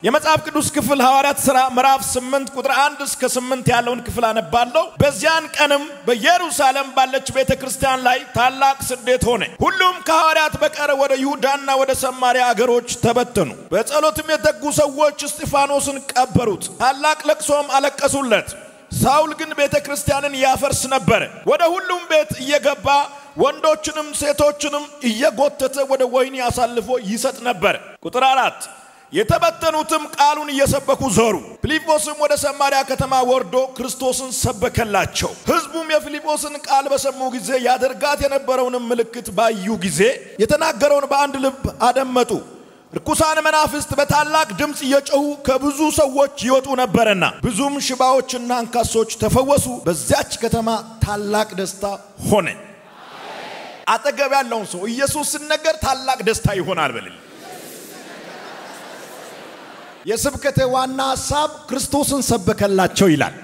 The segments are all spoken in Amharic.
የመጽሐፍ ቅዱስ ክፍል ሐዋርያት ሥራ ምዕራፍ 8 ቁጥር 1 እስከ 8 ያለውን ክፍል አነባለሁ። በዚያን ቀንም በኢየሩሳሌም ባለች ቤተ ክርስቲያን ላይ ታላቅ ስደት ሆነ። ሁሉም ከሐዋርያት በቀር ወደ ይሁዳና ወደ ሰማርያ አገሮች ተበተኑ። በጸሎትም የተጉ ሰዎች እስጢፋኖስን ቀበሩት፣ ታላቅ ለቅሶም አለቀሱለት። ሳውል ግን ቤተ ክርስቲያንን ያፈርስ ነበረ። ወደ ሁሉም ቤት እየገባ ወንዶችንም ሴቶችንም እየጎተተ ወደ ወህኒ አሳልፎ ይሰጥ ነበር። ቁጥር አራት የተበተኑትም ቃሉን እየሰበኩ ዞሩ። ፊልጶስም ወደ ሰማርያ ከተማ ወርዶ ክርስቶስን ሰበከላቸው። ሕዝቡም የፊልጶስን ቃል በሰሙ ጊዜ ያደርጋት የነበረውንም ምልክት ባዩ ጊዜ የተናገረውን በአንድ ልብ አደመጡ። ርኩሳን መናፍስት በታላቅ ድምፅ እየጮኹ ከብዙ ሰዎች ይወጡ ነበረና ብዙም ሽባዎችና አንካሶች ተፈወሱ። በዚያች ከተማ ታላቅ ደስታ ሆነ። አጠገብ ያለውን ሰው ኢየሱስ ሲነገር ታላቅ ደስታ ይሆናል በልል። የስብከቴ ዋና ሐሳብ ክርስቶስን ሰበከላቸው ይላል።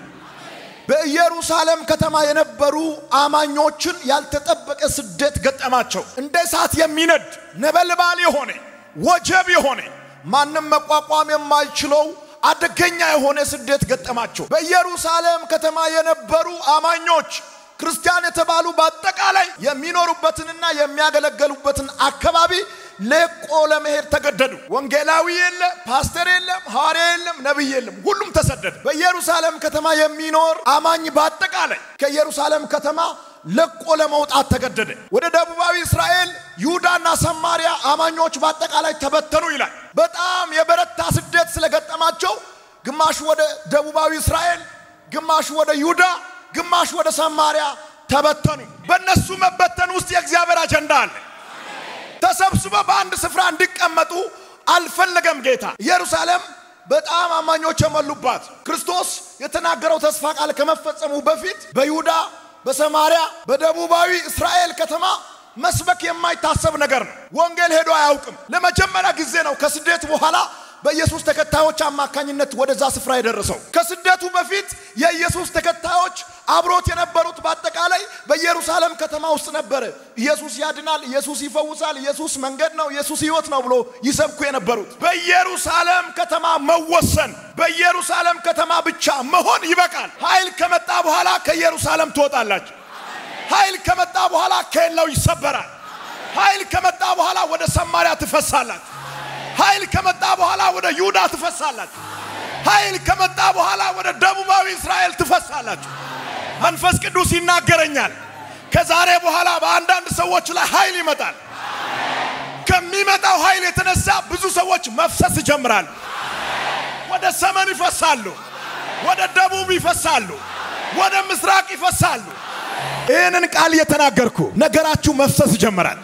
በኢየሩሳሌም ከተማ የነበሩ አማኞችን ያልተጠበቀ ስደት ገጠማቸው። እንደ እሳት የሚነድ ነበልባል የሆነ ወጀብ የሆነ ማንም መቋቋም የማይችለው አደገኛ የሆነ ስደት ገጠማቸው። በኢየሩሳሌም ከተማ የነበሩ አማኞች ክርስቲያን የተባሉ በአጠቃላይ የሚኖሩበትንና የሚያገለገሉበትን አካባቢ ለቆ ለመሄድ ተገደዱ። ወንጌላዊ የለ፣ ፓስተር የለም፣ ሐዋርያ የለም፣ ነቢይ የለም። ሁሉም ተሰደደ። በኢየሩሳሌም ከተማ የሚኖር አማኝ በአጠቃላይ ከኢየሩሳሌም ከተማ ለቆ ለመውጣት ተገደደ። ወደ ደቡባዊ እስራኤል ይሁዳና ሰማርያ አማኞች በአጠቃላይ ተበተኑ ይላል። በጣም የበረታ ስደት ስለገጠማቸው ግማሹ ወደ ደቡባዊ እስራኤል፣ ግማሹ ወደ ይሁዳ፣ ግማሹ ወደ ሰማርያ ተበተኑ። በእነሱ መበተን ውስጥ የእግዚአብሔር አጀንዳ አለ። ተሰብስበው በአንድ ስፍራ እንዲቀመጡ አልፈለገም ጌታ። ኢየሩሳሌም በጣም አማኞች የሞሉባት ክርስቶስ የተናገረው ተስፋ ቃል ከመፈጸሙ በፊት በይሁዳ በሰማርያ በደቡባዊ እስራኤል ከተማ መስበክ የማይታሰብ ነገር ነው። ወንጌል ሄዶ አያውቅም። ለመጀመሪያ ጊዜ ነው ከስደት በኋላ በኢየሱስ ተከታዮች አማካኝነት ወደዛ ስፍራ የደረሰው። ከስደቱ በፊት የኢየሱስ ተከታዮች አብሮት የነበሩት በአጠቃላይ በኢየሩሳሌም ከተማ ውስጥ ነበረ። ኢየሱስ ያድናል፣ ኢየሱስ ይፈውሳል፣ ኢየሱስ መንገድ ነው፣ ኢየሱስ ሕይወት ነው ብሎ ይሰብኩ የነበሩት በኢየሩሳሌም ከተማ መወሰን፣ በኢየሩሳሌም ከተማ ብቻ መሆን ይበቃል። ኃይል ከመጣ በኋላ ከኢየሩሳሌም ትወጣላችሁ። ኃይል ከመጣ በኋላ ከሌላው ይሰበራል። ኃይል ከመጣ በኋላ ወደ ሰማርያ ትፈሳላችሁ። ኃይል ከመጣ በኋላ ወደ ይሁዳ ትፈሳላችሁ። ኃይል ከመጣ በኋላ ወደ ደቡባዊ እስራኤል ትፈሳላችሁ። መንፈስ ቅዱስ ይናገረኛል። ከዛሬ በኋላ በአንዳንድ ሰዎች ላይ ኃይል ይመጣል። ከሚመጣው ኃይል የተነሳ ብዙ ሰዎች መፍሰስ ይጀምራሉ። ወደ ሰሜን ይፈሳሉ፣ ወደ ደቡብ ይፈሳሉ፣ ወደ ምስራቅ ይፈሳሉ። ይህንን ቃል እየተናገርኩ ነገራችሁ መፍሰስ ይጀምራል።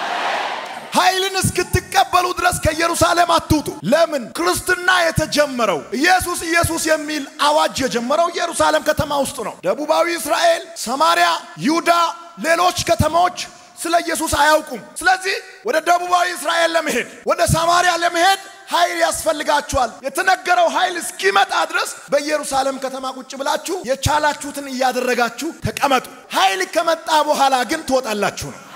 ኃይልን እስክትቀበሉ ድረስ ከኢየሩሳሌም አትውጡ። ለምን? ክርስትና የተጀመረው ኢየሱስ ኢየሱስ የሚል አዋጅ የጀመረው ኢየሩሳሌም ከተማ ውስጥ ነው። ደቡባዊ እስራኤል፣ ሰማርያ፣ ይሁዳ፣ ሌሎች ከተማዎች ስለ ኢየሱስ አያውቁም። ስለዚህ ወደ ደቡባዊ እስራኤል ለመሄድ ወደ ሰማርያ ለመሄድ ኃይል ያስፈልጋችኋል። የተነገረው ኃይል እስኪመጣ ድረስ በኢየሩሳሌም ከተማ ቁጭ ብላችሁ የቻላችሁትን እያደረጋችሁ ተቀመጡ። ኃይል ከመጣ በኋላ ግን ትወጣላችሁ ነው።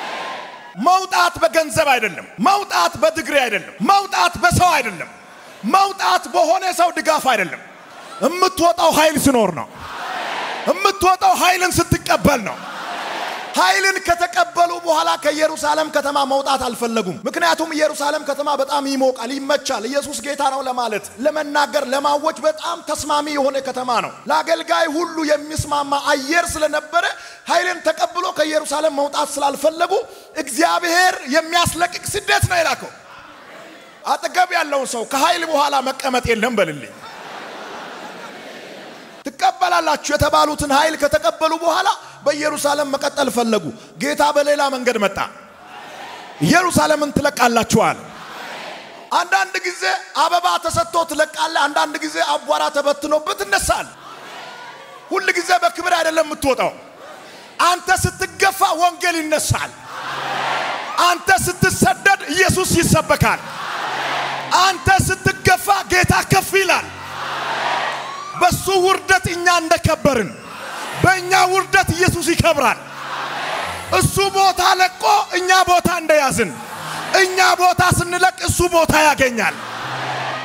መውጣት በገንዘብ አይደለም። መውጣት በድግሪ አይደለም። መውጣት በሰው አይደለም። መውጣት በሆነ ሰው ድጋፍ አይደለም። የምትወጣው ኃይል ሲኖር ነው። የምትወጣው ኃይልን ስትቀበል ነው። ኃይልን ከተቀበሉ በኋላ ከኢየሩሳሌም ከተማ መውጣት አልፈለጉም። ምክንያቱም ኢየሩሳሌም ከተማ በጣም ይሞቃል፣ ይመቻል። ኢየሱስ ጌታ ነው ለማለት ለመናገር፣ ለማወጅ በጣም ተስማሚ የሆነ ከተማ ነው። ለአገልጋይ ሁሉ የሚስማማ አየር ስለነበረ ኃይልን ተቀብሎ ከኢየሩሳሌም መውጣት ስላልፈለጉ እግዚአብሔር የሚያስለቅቅ ስደት ነው የላከው። አጠገብ ያለውን ሰው ከኃይል በኋላ መቀመጥ የለም በልልኝ። ትቀበላላችሁ የተባሉትን ኃይል ከተቀበሉ በኋላ በኢየሩሳሌም መቀጠል ፈለጉ። ጌታ በሌላ መንገድ መጣ። ኢየሩሳሌምን ትለቃላችኋል። አንዳንድ ጊዜ አበባ ተሰጥቶ ትለቃለ። አንዳንድ ጊዜ አቧራ ተበትኖበት ትነሳል። ሁል ጊዜ በክብር አይደለም የምትወጣው። አንተ ስትገፋ ወንጌል ይነሳል። አንተ ስትሰደድ ኢየሱስ ይሰበካል። አንተ ስትገፋ ጌታ ከፍ ይላል። በሱ ውርደት እኛ እንደከበርን በእኛ ውርደት ኢየሱስ ይከብራል። እሱ ቦታ ለቆ እኛ ቦታ እንደያዝን እኛ ቦታ ስንለቅ እሱ ቦታ ያገኛል።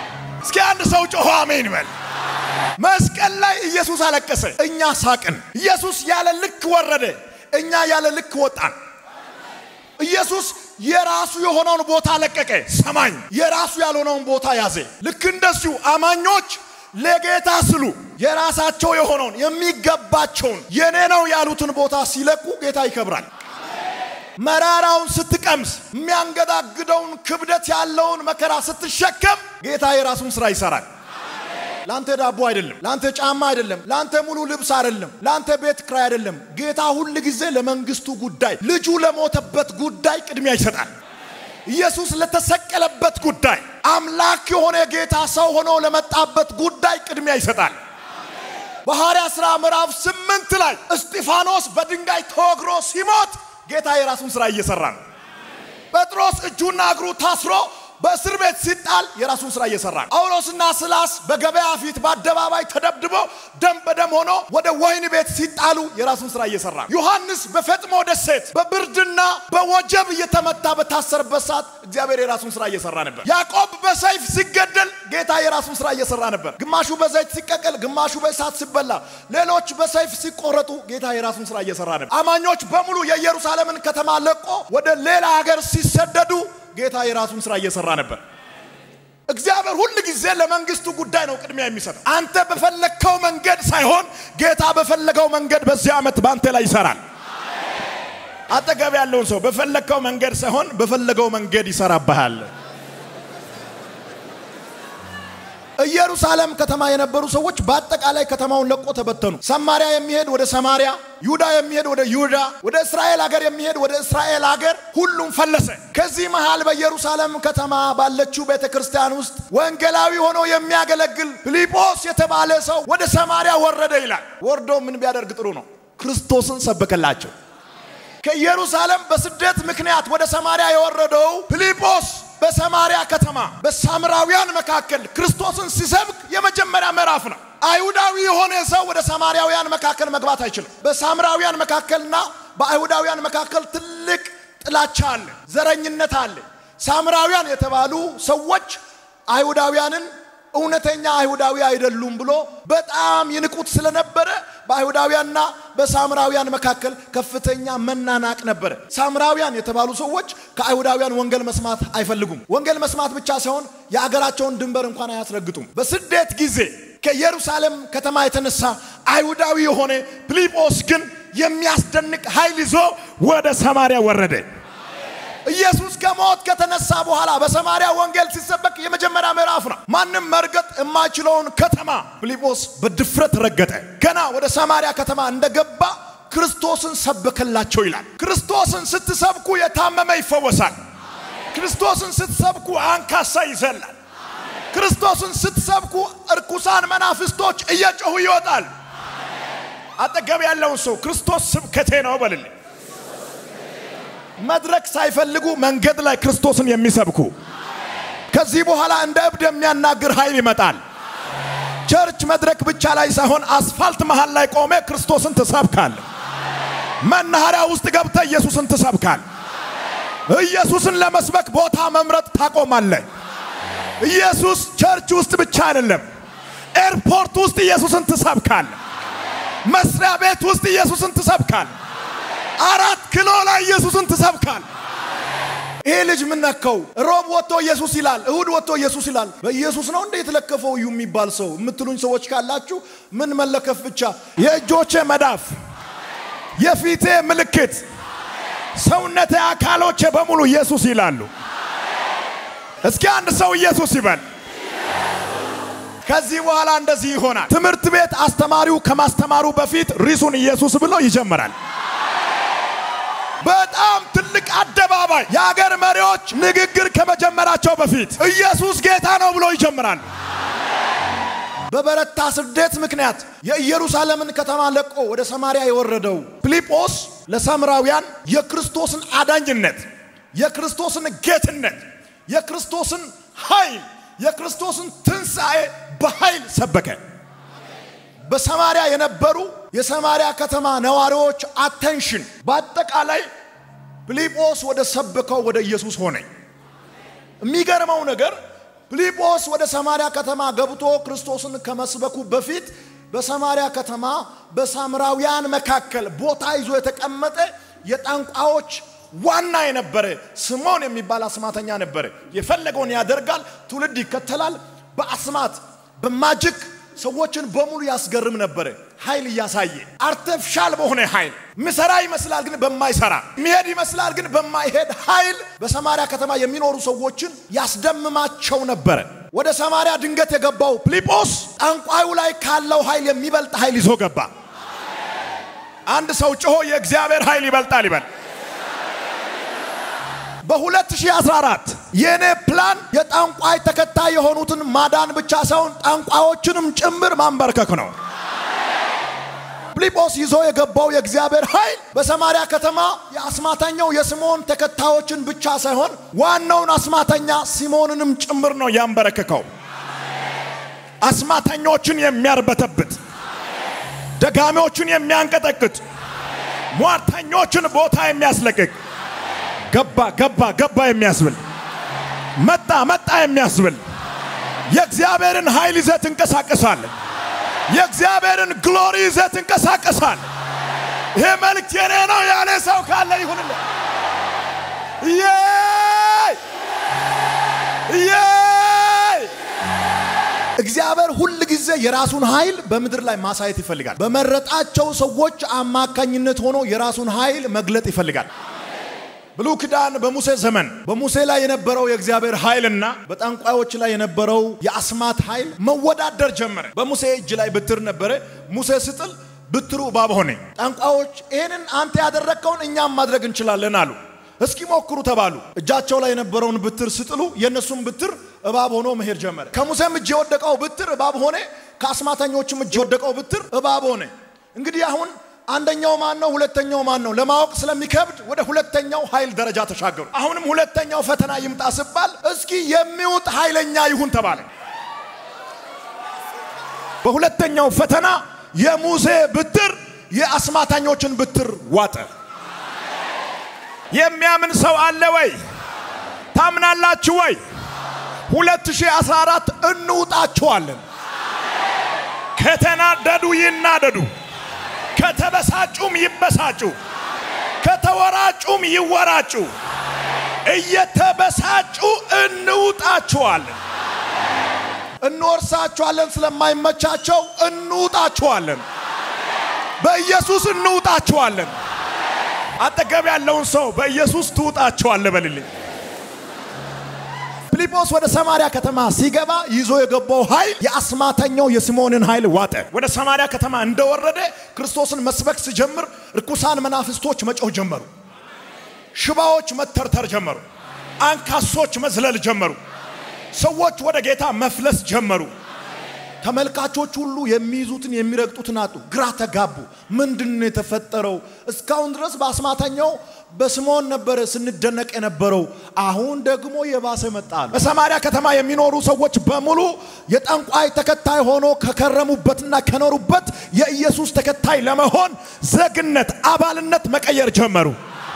እስኪ አንድ ሰው ጮሆ አሜን በል። መስቀል ላይ ኢየሱስ አለቀሰ፣ እኛ ሳቅን። ኢየሱስ ያለ ልክ ወረደ፣ እኛ ያለ ልክ ወጣን። ኢየሱስ የራሱ የሆነውን ቦታ ለቀቀ፣ ሰማኝ። የራሱ ያልሆነውን ቦታ ያዘ። ልክ እንደዚሁ አማኞች ለጌታ ስሉ የራሳቸው የሆነውን የሚገባቸውን የኔ ነው ያሉትን ቦታ ሲለቁ ጌታ ይከብራል። መራራውን ስትቀምስ የሚያንገዳግደውን ክብደት ያለውን መከራ ስትሸከም ጌታ የራሱን ስራ ይሰራል። ለአንተ ዳቦ አይደለም፣ ለአንተ ጫማ አይደለም፣ ለአንተ ሙሉ ልብስ አይደለም፣ ለአንተ ቤት ክራይ አይደለም። ጌታ ሁል ጊዜ ለመንግስቱ ጉዳይ፣ ልጁ ለሞተበት ጉዳይ ቅድሚያ ይሰጣል። ኢየሱስ ለተሰቀለበት ጉዳይ፣ አምላክ የሆነ ጌታ ሰው ሆኖ ለመጣበት ጉዳይ ቅድሚያ ይሰጣል። በሐዋርያ ሥራ ምዕራፍ ስምንት ላይ እስጢፋኖስ በድንጋይ ተወግሮ ሲሞት ጌታ የራሱን ሥራ እየሰራ ነው። ጴጥሮስ እጁና እግሩ ታስሮ በእስር ቤት ሲጣል የራሱን ስራ እየሰራ ነው። ጳውሎስና ስላስ በገበያ ፊት በአደባባይ ተደብድቦ ደም በደም ሆኖ ወደ ወህኒ ቤት ሲጣሉ የራሱን ስራ እየሰራ ነው። ዮሐንስ በፈጥሞ ደሴት በብርድና በወጀብ እየተመታ በታሰርበት ሰዓት እግዚአብሔር የራሱን ስራ እየሰራ ነበር። ያዕቆብ በሰይፍ ሲገደል ጌታ የራሱን ስራ እየሰራ ነበር። ግማሹ በዘይት ሲቀቀል፣ ግማሹ በእሳት ሲበላ፣ ሌሎች በሰይፍ ሲቆረጡ ጌታ የራሱን ስራ እየሰራ ነበር። አማኞች በሙሉ የኢየሩሳሌምን ከተማ ለቆ ወደ ሌላ ሀገር ሲሰደዱ ጌታ የራሱን ስራ እየሰራ ነበር። እግዚአብሔር ሁል ጊዜ ለመንግስቱ ጉዳይ ነው ቅድሚያ የሚሰጠው። አንተ በፈለግከው መንገድ ሳይሆን ጌታ በፈለገው መንገድ በዚህ ዓመት በአንተ ላይ ይሰራል። አጠገብ ያለውን ሰው በፈለግከው መንገድ ሳይሆን በፈለገው መንገድ ይሰራብሃል። ኢየሩሳሌም ከተማ የነበሩ ሰዎች በአጠቃላይ ከተማውን ለቆ ተበተኑ። ሰማሪያ የሚሄድ ወደ ሰማሪያ፣ ይሁዳ የሚሄድ ወደ ይሁዳ፣ ወደ እስራኤል ሀገር የሚሄድ ወደ እስራኤል ሀገር፣ ሁሉም ፈለሰ። ከዚህ መሃል በኢየሩሳሌም ከተማ ባለችው ቤተ ክርስቲያን ውስጥ ወንጌላዊ ሆኖ የሚያገለግል ፊልጶስ የተባለ ሰው ወደ ሰማሪያ ወረደ ይላል። ወርዶ ምን ቢያደርግ ጥሩ ነው? ክርስቶስን ሰበከላቸው። ከኢየሩሳሌም በስደት ምክንያት ወደ ሰማሪያ የወረደው ፊልጶስ በሰማሪያ ከተማ በሳምራውያን መካከል ክርስቶስን ሲሰብክ የመጀመሪያ ምዕራፍ ነው። አይሁዳዊ የሆነ ሰው ወደ ሳማሪያውያን መካከል መግባት አይችልም። በሳምራውያን መካከልና በአይሁዳውያን መካከል ትልቅ ጥላቻ አለ፣ ዘረኝነት አለ። ሳምራውያን የተባሉ ሰዎች አይሁዳውያንን እውነተኛ አይሁዳዊ አይደሉም ብሎ በጣም ይንቁት ስለነበረ በአይሁዳውያንና በሳምራውያን መካከል ከፍተኛ መናናቅ ነበረ። ሳምራውያን የተባሉ ሰዎች ከአይሁዳውያን ወንጌል መስማት አይፈልጉም። ወንጌል መስማት ብቻ ሳይሆን የአገራቸውን ድንበር እንኳን አያስረግጡም። በስደት ጊዜ ከኢየሩሳሌም ከተማ የተነሳ አይሁዳዊ የሆነ ፊልጶስ ግን የሚያስደንቅ ኃይል ይዞ ወደ ሰማርያ ወረደ። ኢየሱስ ከሞት ከተነሳ በኋላ በሰማርያ ወንጌል ሲሰበክ የመጀመሪያ ምዕራፍ ነው። ማንም መርገጥ የማይችለውን ከተማ ፊልጶስ በድፍረት ረገጠ። ገና ወደ ሰማርያ ከተማ እንደገባ ክርስቶስን ሰበከላቸው ይላል። ክርስቶስን ስትሰብኩ የታመመ ይፈወሳል። ክርስቶስን ስትሰብኩ አንካሳ ይዘላል። ክርስቶስን ስትሰብኩ እርኩሳን መናፍስቶች እየጮሁ ይወጣል። አጠገብ ያለውን ሰው ክርስቶስ ስብከቴ ነው በልልኝ። መድረክ ሳይፈልጉ መንገድ ላይ ክርስቶስን የሚሰብኩ ከዚህ በኋላ እንደ እብድ የሚያናግር ኃይል ይመጣል። ቸርች መድረክ ብቻ ላይ ሳይሆን አስፋልት መሃል ላይ ቆሜ ክርስቶስን ትሰብካል። መናኸሪያ ውስጥ ገብተ ኢየሱስን ትሰብካል። ኢየሱስን ለመስበክ ቦታ መምረጥ ታቆማለ። ኢየሱስ ቸርች ውስጥ ብቻ አይደለም፣ ኤርፖርት ውስጥ ኢየሱስን ትሰብካል። መስሪያ ቤት ውስጥ ኢየሱስን ትሰብካል። አራት ኪሎ ላይ ኢየሱስን ትሰብካል። ይሄ ልጅ ምን ነካው? ሮብ ወጥቶ ኢየሱስ ይላል፣ እሁድ ወጥቶ ኢየሱስ ይላል። በኢየሱስ ነው እንደ የተለከፈው እዩ የሚባል ሰው የምትሉኝ ሰዎች ካላችሁ ምን መለከፍ ብቻ የእጆቼ መዳፍ፣ የፊቴ ምልክት፣ ሰውነቴ፣ አካሎቼ በሙሉ ኢየሱስ ይላሉ። እስኪ አንድ ሰው ኢየሱስ ይበል። ከዚህ በኋላ እንደዚህ ይሆናል። ትምህርት ቤት አስተማሪው ከማስተማሩ በፊት ርዕሱን ኢየሱስ ብሎ ይጀምራል። በጣም ትልቅ አደባባይ የአገር መሪዎች ንግግር ከመጀመራቸው በፊት ኢየሱስ ጌታ ነው ብሎ ይጀምራል። በበረታ ስደት ምክንያት የኢየሩሳሌምን ከተማ ለቆ ወደ ሰማርያ የወረደው ፊልጶስ ለሳምራውያን የክርስቶስን አዳኝነት፣ የክርስቶስን ጌትነት፣ የክርስቶስን ኃይል፣ የክርስቶስን ትንሣኤ በኃይል ሰበከ። በሰማርያ የነበሩ የሰማርያ ከተማ ነዋሪዎች አቴንሽን በአጠቃላይ ፊልጶስ ወደ ሰበከው ወደ ኢየሱስ ሆነ። የሚገርመው ነገር ፊልጶስ ወደ ሰማርያ ከተማ ገብቶ ክርስቶስን ከመስበኩ በፊት በሰማርያ ከተማ በሳምራውያን መካከል ቦታ ይዞ የተቀመጠ የጠንቋዮች ዋና የነበረ ስምዖን የሚባል አስማተኛ ነበረ። የፈለገውን ያደርጋል፣ ትውልድ ይከተላል። በአስማት በማጅክ ሰዎችን በሙሉ ያስገርም ነበረ። ኃይል እያሳየ አርቲፊሻል በሆነ ኃይል ምሰራ ይመስላል ግን በማይሰራ ሚሄድ ይመስላል ግን በማይሄድ ኃይል በሰማርያ ከተማ የሚኖሩ ሰዎችን ያስደምማቸው ነበረ። ወደ ሰማርያ ድንገት የገባው ፊልጶስ ጠንቋዩ ላይ ካለው ኃይል የሚበልጥ ኃይል ይዞ ገባ። አንድ ሰው ጮሆ የእግዚአብሔር ኃይል ይበልጣል ይበል። በ2014 የእኔ ፕላን የጠንቋይ ተከታይ የሆኑትን ማዳን ብቻ ሳይሆን ጠንቋዮችንም ጭምር ማንበርከክ ነው። ፊልጶስ ይዞ የገባው የእግዚአብሔር ኃይል በሰማርያ ከተማ የአስማተኛው የስምዖን ተከታዮችን ብቻ ሳይሆን ዋናውን አስማተኛ ሲሞንንም ጭምር ነው ያንበረክከው። አስማተኞችን የሚያርበተብት፣ ደጋሚዎችን የሚያንቀጠቅጥ፣ ሟርተኞችን ቦታ የሚያስለቅቅ ገባ ገባ ገባ የሚያስብል መጣ መጣ የሚያስብል የእግዚአብሔርን ኃይል ይዘህ ትንቀሳቀሳለህ። የእግዚአብሔርን ግሎሪ ይዘህ ትንቀሳቀሳለህ። ይሄ መልእክት የኔ ነው ያለ ሰው ካለ ይሁንልህ። የይ የይ እግዚአብሔር ሁል ጊዜ የራሱን ኃይል በምድር ላይ ማሳየት ይፈልጋል። በመረጣቸው ሰዎች አማካኝነት ሆኖ የራሱን ኃይል መግለጥ ይፈልጋል። ብሉይ ኪዳን በሙሴ ዘመን በሙሴ ላይ የነበረው የእግዚአብሔር ኃይልና በጠንቋዮች ላይ የነበረው የአስማት ኃይል መወዳደር ጀመረ። በሙሴ እጅ ላይ ብትር ነበረ። ሙሴ ስጥል ብትሩ እባብ ሆነ። ጠንቋዮች ይህንን አንተ ያደረግከውን እኛም ማድረግ እንችላለን አሉ። እስኪ ሞክሩ ተባሉ። እጃቸው ላይ የነበረውን ብትር ስጥሉ የእነሱም ብትር እባብ ሆኖ መሄድ ጀመረ። ከሙሴም እጅ የወደቀው ብትር እባብ ሆነ። ከአስማተኞችም እጅ የወደቀው ብትር እባብ ሆነ። እንግዲህ አሁን አንደኛው ማን ነው? ሁለተኛው ማን ነው? ለማወቅ ስለሚከብድ ወደ ሁለተኛው ኃይል ደረጃ ተሻገሩ። አሁንም ሁለተኛው ፈተና ይምጣ ሲባል እስኪ የሚውጥ ኃይለኛ ይሁን ተባለ። በሁለተኛው ፈተና የሙሴ ብትር የአስማተኞችን ብትር ዋጠ። የሚያምን ሰው አለ ወይ? ታምናላችሁ ወይ? 2014 እንውጣችኋለን። ከተናደዱ ይናደዱ፣ ከተበሳጩም ይበሳጩ፣ ከተወራጩም ይወራጩ። እየተበሳጩ እንውጣችኋለን። እንወርሳችኋለን ስለማይመቻቸው እንውጣችኋለን። በኢየሱስ እንውጣችኋለን። አጠገብ ያለውን ሰው በኢየሱስ ትውጣችኋለህ በልልኝ። ፊልጶስ ወደ ሰማርያ ከተማ ሲገባ ይዞ የገባው ኃይል የአስማተኛው የስምዖንን ኃይል ዋጠ። ወደ ሰማርያ ከተማ እንደወረደ ክርስቶስን መስበክ ሲጀምር ርኩሳን መናፍስቶች መጮህ ጀመሩ። ሽባዎች መተርተር ጀመሩ። አንካሶች መዝለል ጀመሩ። ሰዎች ወደ ጌታ መፍለስ ጀመሩ። ተመልካቾች ሁሉ የሚይዙትን የሚረግጡትን አጡ፣ ግራ ተጋቡ። ምንድን ነው የተፈጠረው? እስካሁን ድረስ በአስማተኛው በስምዖን ነበረ ስንደነቅ የነበረው፣ አሁን ደግሞ የባሰ መጣ አሉ። በሰማርያ ከተማ የሚኖሩ ሰዎች በሙሉ የጠንቋይ ተከታይ ሆኖ ከከረሙበትና ከኖሩበት የኢየሱስ ተከታይ ለመሆን ዜግነት፣ አባልነት መቀየር ጀመሩ።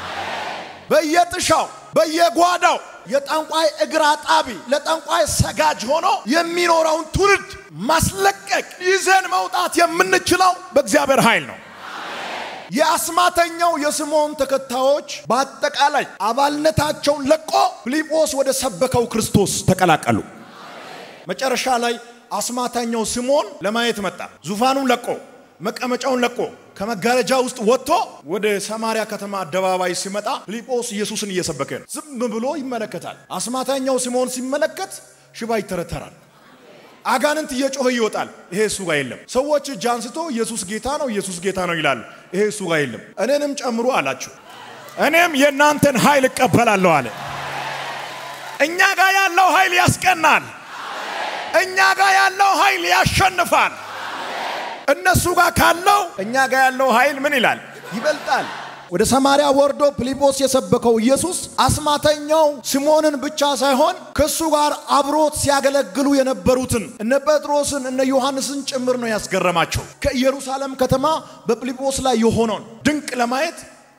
በየጥሻው በየጓዳው የጠንቋይ እግር አጣቢ ለጠንቋይ ሰጋጅ ሆኖ የሚኖረውን ትውልድ ማስለቀቅ ይዘን መውጣት የምንችለው በእግዚአብሔር ኃይል ነው። የአስማተኛው የስምዖን ተከታዮች በአጠቃላይ አባልነታቸውን ለቆ ፊልጶስ ወደ ሰበከው ክርስቶስ ተቀላቀሉ። መጨረሻ ላይ አስማተኛው ስምዖን ለማየት መጣ። ዙፋኑን ለቆ መቀመጫውን ለቆ ከመጋረጃ ውስጥ ወጥቶ ወደ ሰማርያ ከተማ አደባባይ ሲመጣ ፊልጶስ ኢየሱስን እየሰበከ ነው። ዝም ብሎ ይመለከታል። አስማተኛው ስምዖን ሲመለከት ሽባ ይተረተራል። አጋንንት እየጮኸ ይወጣል። ይሄ እሱ ጋር የለም። ሰዎች እጅ አንስቶ ኢየሱስ ጌታ ነው፣ ኢየሱስ ጌታ ነው ይላሉ። ይሄ እሱ ጋር የለም። እኔንም ጨምሮ አላችሁ። እኔም የእናንተን ኃይል እቀበላለሁ አለ። እኛ ጋር ያለው ኃይል ያስቀናል። እኛ ጋር ያለው ኃይል ያሸንፋል። እነሱ ጋር ካለው እኛ ጋር ያለው ኃይል ምን ይላል? ይበልጣል። ወደ ሰማርያ ወርዶ ፊልጶስ የሰበከው ኢየሱስ አስማተኛው ስምዖንን ብቻ ሳይሆን ከእሱ ጋር አብሮት ሲያገለግሉ የነበሩትን እነ ጴጥሮስን እነ ዮሐንስን ጭምር ነው ያስገረማቸው። ከኢየሩሳሌም ከተማ በፊልጶስ ላይ የሆነውን ድንቅ ለማየት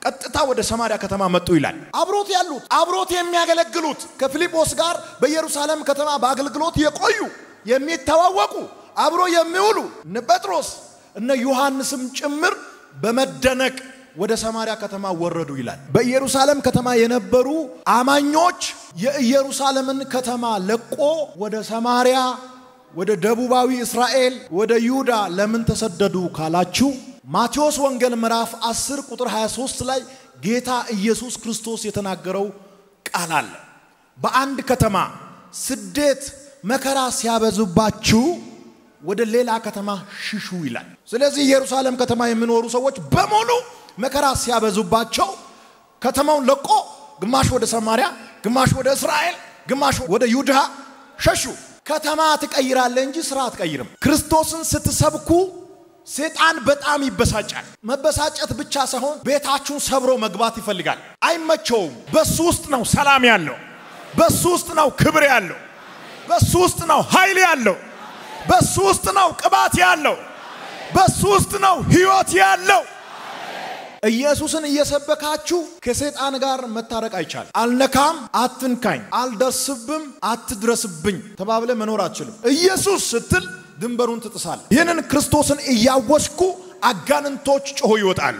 ቀጥታ ወደ ሰማርያ ከተማ መጡ ይላል። አብሮት ያሉት አብሮት የሚያገለግሉት ከፊልጶስ ጋር በኢየሩሳሌም ከተማ በአገልግሎት የቆዩ የሚተዋወቁ አብሮ የሚውሉ እነ ጴጥሮስ እነ ዮሐንስም ጭምር በመደነቅ ወደ ሰማርያ ከተማ ወረዱ ይላል። በኢየሩሳሌም ከተማ የነበሩ አማኞች የኢየሩሳሌምን ከተማ ለቆ ወደ ሰማርያ ወደ ደቡባዊ እስራኤል ወደ ይሁዳ ለምን ተሰደዱ ካላችሁ ማቴዎስ ወንጌል ምዕራፍ 10 ቁጥር 23 ላይ ጌታ ኢየሱስ ክርስቶስ የተናገረው ቃል አለ። በአንድ ከተማ ስደት መከራ ሲያበዙባችሁ ወደ ሌላ ከተማ ሽሹ ይላል። ስለዚህ ኢየሩሳሌም ከተማ የሚኖሩ ሰዎች በሙሉ መከራ ሲያበዙባቸው ከተማውን ለቆ ግማሽ ወደ ሰማርያ፣ ግማሽ ወደ እስራኤል፣ ግማሽ ወደ ይሁዳ ሸሹ። ከተማ ትቀይራለህ እንጂ ስራ አትቀይርም። ክርስቶስን ስትሰብኩ ሴጣን በጣም ይበሳጫል። መበሳጨት ብቻ ሳይሆን ቤታችሁን ሰብሮ መግባት ይፈልጋል። አይመቸውም። በሱ ውስጥ ነው ሰላም ያለው። በሱ ውስጥ ነው ክብር ያለው። በሱ ውስጥ ነው ኃይል ያለው። በሱ ውስጥ ነው ቅባት ያለው። በሱ ውስጥ ነው ህይወት ያለው። ኢየሱስን እየሰበካችሁ ከሰይጣን ጋር መታረቅ አይቻልም። አልነካም፣ አትንካኝ፣ አልደርስብም፣ አትድረስብኝ ተባብለ መኖር አትችልም። ኢየሱስ ስትል ድንበሩን ትጥሳል። ይህንን ክርስቶስን እያወስኩ አጋንንቶች ጮሆ ይወጣሉ።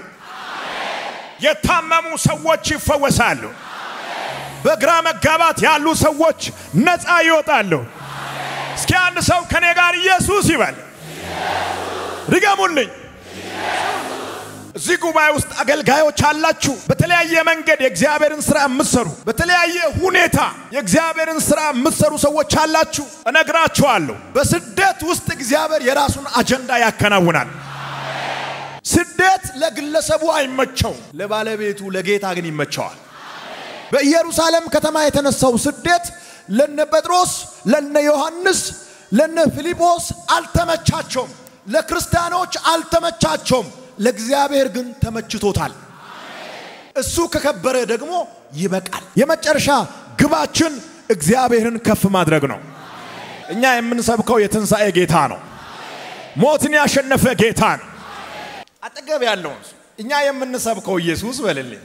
የታመሙ ሰዎች ይፈወሳሉ። በግራ መጋባት ያሉ ሰዎች ነፃ ይወጣሉ። እስኪ አንድ ሰው ከኔ ጋር ኢየሱስ ይበል። ድገሙልኝ። እዚህ ጉባኤ ውስጥ አገልጋዮች አላችሁ። በተለያየ መንገድ የእግዚአብሔርን ስራ የምትሰሩ፣ በተለያየ ሁኔታ የእግዚአብሔርን ስራ የምትሰሩ ሰዎች አላችሁ። እነግራችኋለሁ፣ በስደት ውስጥ እግዚአብሔር የራሱን አጀንዳ ያከናውናል። ስደት ለግለሰቡ አይመቸውም፣ ለባለቤቱ ለጌታ ግን ይመቸዋል። በኢየሩሳሌም ከተማ የተነሳው ስደት ለነ ጴጥሮስ፣ ለነ ዮሐንስ፣ ለነ ፊልጶስ አልተመቻቸውም። ለክርስቲያኖች አልተመቻቸውም። ለእግዚአብሔር ግን ተመችቶታል። እሱ ከከበረ ደግሞ ይበቃል። የመጨረሻ ግባችን እግዚአብሔርን ከፍ ማድረግ ነው። እኛ የምንሰብከው የትንሣኤ ጌታ ነው። ሞትን ያሸነፈ ጌታ ነው። አጠገብ ያለውን ሰው እኛ የምንሰብከው ኢየሱስ በልልኝ።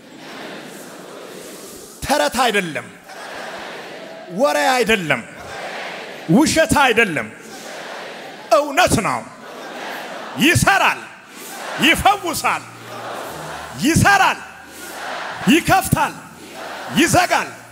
ተረት አይደለም፣ ወሬ አይደለም፣ ውሸት አይደለም፣ እውነት ነው። ይሰራል፣ ይፈውሳል፣ ይሰራል፣ ይከፍታል፣ ይዘጋል።